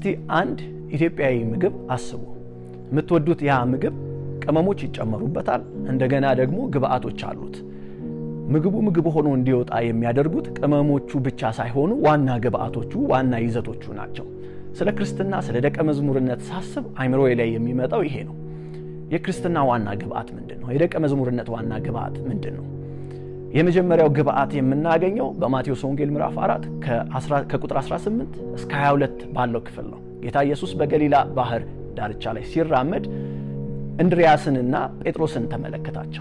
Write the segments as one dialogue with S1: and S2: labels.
S1: እስቲ አንድ ኢትዮጵያዊ ምግብ አስቡ። የምትወዱት ያ ምግብ ቅመሞች ይጨመሩበታል። እንደገና ደግሞ ግብአቶች አሉት። ምግቡ ምግብ ሆኖ እንዲወጣ የሚያደርጉት ቅመሞቹ ብቻ ሳይሆኑ ዋና ግብአቶቹ፣ ዋና ይዘቶቹ ናቸው። ስለ ክርስትና ስለ ደቀ መዝሙርነት ሳስብ አይምሮዬ ላይ የሚመጣው ይሄ ነው። የክርስትና ዋና ግብአት ምንድን ነው? የደቀ መዝሙርነት ዋና ግብአት ምንድን ነው? የመጀመሪያው ግብአት የምናገኘው በማቴዎስ ወንጌል ምዕራፍ 4 ከቁጥር 18 እስከ 22 ባለው ክፍል ነው። ጌታ ኢየሱስ በገሊላ ባህር ዳርቻ ላይ ሲራመድ እንድሪያስንና ጴጥሮስን ተመለከታቸው።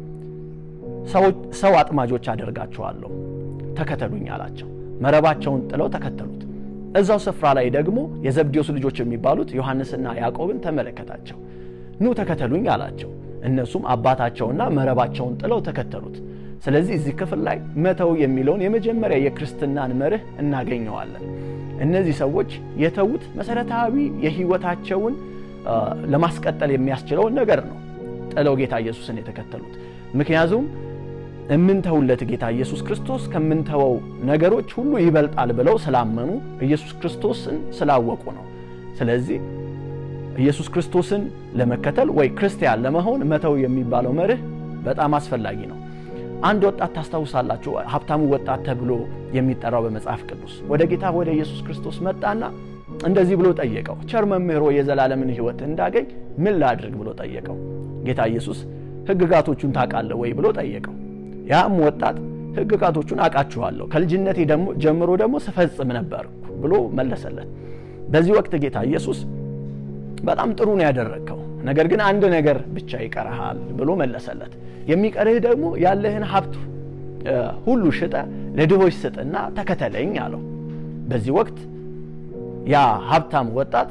S1: ሰው አጥማጆች አደርጋችኋለሁ ተከተሉኝ አላቸው። መረባቸውን ጥለው ተከተሉት። እዛው ስፍራ ላይ ደግሞ የዘብዴዎስ ልጆች የሚባሉት ዮሐንስና ያዕቆብን ተመለከታቸው። ኑ ተከተሉኝ አላቸው። እነሱም አባታቸውና መረባቸውን ጥለው ተከተሉት። ስለዚህ እዚህ ክፍል ላይ መተው የሚለውን የመጀመሪያ የክርስትናን መርህ እናገኘዋለን። እነዚህ ሰዎች የተዉት መሰረታዊ የሕይወታቸውን ለማስቀጠል የሚያስችለውን ነገር ነው ጥለው ጌታ ኢየሱስን የተከተሉት። ምክንያቱም የምንተውለት ጌታ ኢየሱስ ክርስቶስ ከምንተወው ነገሮች ሁሉ ይበልጣል ብለው ስላመኑ ኢየሱስ ክርስቶስን ስላወቁ ነው። ስለዚህ ኢየሱስ ክርስቶስን ለመከተል ወይ ክርስቲያን ለመሆን መተው የሚባለው መርህ በጣም አስፈላጊ ነው። አንድ ወጣት ታስታውሳላችሁ፣ ሀብታሙ ወጣት ተብሎ የሚጠራው በመጽሐፍ ቅዱስ ወደ ጌታ ወደ ኢየሱስ ክርስቶስ መጣና እንደዚህ ብሎ ጠየቀው። ቸር መምህሮ የዘላለምን ሕይወት እንዳገኝ ምን ላድርግ ብሎ ጠየቀው። ጌታ ኢየሱስ ሕግጋቶቹን ታውቃለህ ወይ ብሎ ጠየቀው። ያም ወጣት ሕግጋቶቹን አውቃችኋለሁ ከልጅነቴ ጀምሮ ደግሞ ስፈጽም ነበር ብሎ መለሰለት። በዚህ ወቅት ጌታ ኢየሱስ በጣም ጥሩ ነው ያደረግከው፣ ነገር ግን አንድ ነገር ብቻ ይቀርሃል ብሎ መለሰለት። የሚቀርህ ደግሞ ያለህን ሀብት ሁሉ ሽጠ ለድሆች ስጥና ተከተለኝ አለው። በዚህ ወቅት ያ ሀብታም ወጣት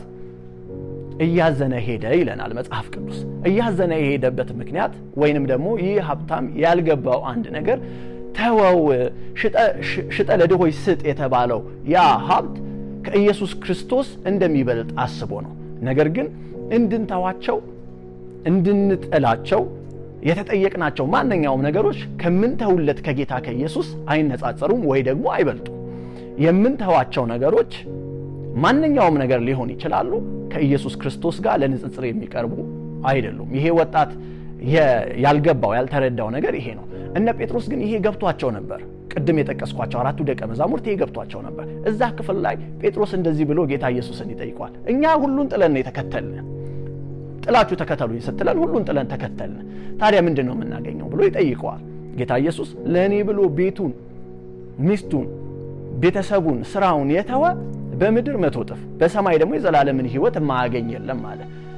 S1: እያዘነ ሄደ ይለናል መጽሐፍ ቅዱስ። እያዘነ የሄደበት ምክንያት ወይንም ደግሞ ይህ ሀብታም ያልገባው አንድ ነገር ተወው፣ ሽጠ ለድሆች ስጥ የተባለው ያ ሀብት ከኢየሱስ ክርስቶስ እንደሚበልጥ አስቦ ነው። ነገር ግን እንድንተዋቸው እንድንጥላቸው የተጠየቅናቸው ማንኛውም ነገሮች ከምንተውለት ከጌታ ከኢየሱስ አይነጻጸሩም ወይ ደግሞ አይበልጡም። የምንተዋቸው ነገሮች ማንኛውም ነገር ሊሆን ይችላሉ። ከኢየሱስ ክርስቶስ ጋር ለንጽጽር የሚቀርቡ አይደሉም። ይሄ ወጣት ያልገባው ያልተረዳው ነገር ይሄ ነው። እነ ጴጥሮስ ግን ይሄ ገብቷቸው ነበር። ቅድም የጠቀስኳቸው አራቱ ደቀ መዛሙርት ይሄ ገብቷቸው ነበር። እዛ ክፍል ላይ ጴጥሮስ እንደዚህ ብሎ ጌታ ኢየሱስን ይጠይቋል። እኛ ሁሉን ጥለን የተከተልን ጥላችሁ ተከተሉኝ ስትለን ሁሉን ጥለን ተከተልን፣ ታዲያ ምንድን ነው የምናገኘው ብሎ ይጠይቀዋል። ጌታ ኢየሱስ ለእኔ ብሎ ቤቱን፣ ሚስቱን፣ ቤተሰቡን፣ ስራውን የተወ በምድር መቶ እጥፍ በሰማይ ደግሞ የዘላለምን ሕይወት የማያገኝ የለም አለ።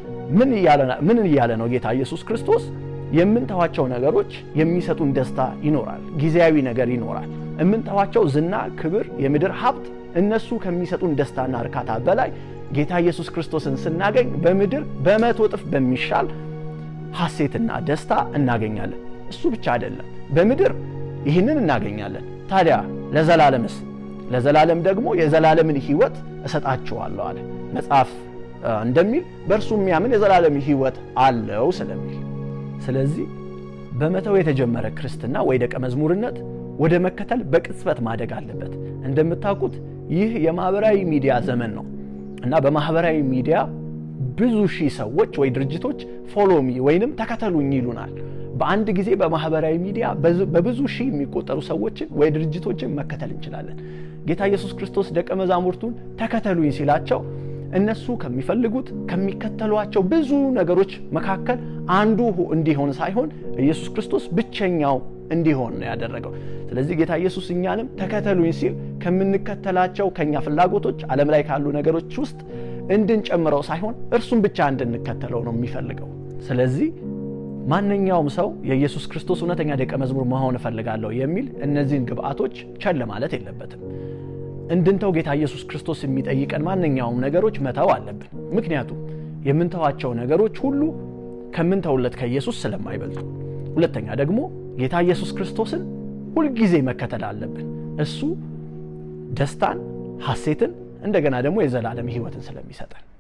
S1: ምን እያለ ነው ጌታ ኢየሱስ ክርስቶስ? የምንተዋቸው ነገሮች የሚሰጡን ደስታ ይኖራል፣ ጊዜያዊ ነገር ይኖራል። የምንተዋቸው ዝና፣ ክብር፣ የምድር ሀብት እነሱ ከሚሰጡን ደስታና እርካታ በላይ ጌታ ኢየሱስ ክርስቶስን ስናገኝ በምድር በመቶ እጥፍ በሚሻል ሐሴትና ደስታ እናገኛለን። እሱ ብቻ አይደለም፣ በምድር ይህንን እናገኛለን። ታዲያ ለዘላለምስ? ለዘላለም ደግሞ የዘላለምን ሕይወት እሰጣችኋለሁ አለ መጽሐፍ እንደሚል በእርሱ የሚያምን የዘላለም ሕይወት አለው ስለሚል ስለዚህ በመተው የተጀመረ ክርስትና ወይ ደቀ መዝሙርነት ወደ መከተል በቅጽበት ማደግ አለበት። እንደምታውቁት ይህ የማህበራዊ ሚዲያ ዘመን ነው እና በማህበራዊ ሚዲያ ብዙ ሺህ ሰዎች ወይ ድርጅቶች ፎሎሚ ወይንም ተከተሉኝ ይሉናል። በአንድ ጊዜ በማህበራዊ ሚዲያ በብዙ ሺህ የሚቆጠሩ ሰዎችን ወይ ድርጅቶችን መከተል እንችላለን። ጌታ ኢየሱስ ክርስቶስ ደቀ መዛሙርቱን ተከተሉኝ ሲላቸው እነሱ ከሚፈልጉት ከሚከተሏቸው ብዙ ነገሮች መካከል አንዱ እንዲሆን ሳይሆን ኢየሱስ ክርስቶስ ብቸኛው እንዲሆን ነው ያደረገው። ስለዚህ ጌታ ኢየሱስ እኛንም ተከተሉኝ ሲል ከምንከተላቸው ከኛ ፍላጎቶች ዓለም ላይ ካሉ ነገሮች ውስጥ እንድንጨምረው ሳይሆን እርሱን ብቻ እንድንከተለው ነው የሚፈልገው። ስለዚህ ማንኛውም ሰው የኢየሱስ ክርስቶስ እውነተኛ ደቀ መዝሙር መሆን እፈልጋለሁ የሚል እነዚህን ግብአቶች ቸል ማለት የለበትም። እንድንተው ጌታ ኢየሱስ ክርስቶስ የሚጠይቀን ማንኛውም ነገሮች መተው አለብን። ምክንያቱም የምንተዋቸው ነገሮች ሁሉ ከምንተውለት ከኢየሱስ ስለማይበልጡ። ሁለተኛ ደግሞ ጌታ ኢየሱስ ክርስቶስን ሁልጊዜ መከተል አለብን። እሱ ደስታን፣ ሐሴትን እንደገና ደግሞ የዘላለም ሕይወትን ስለሚሰጠን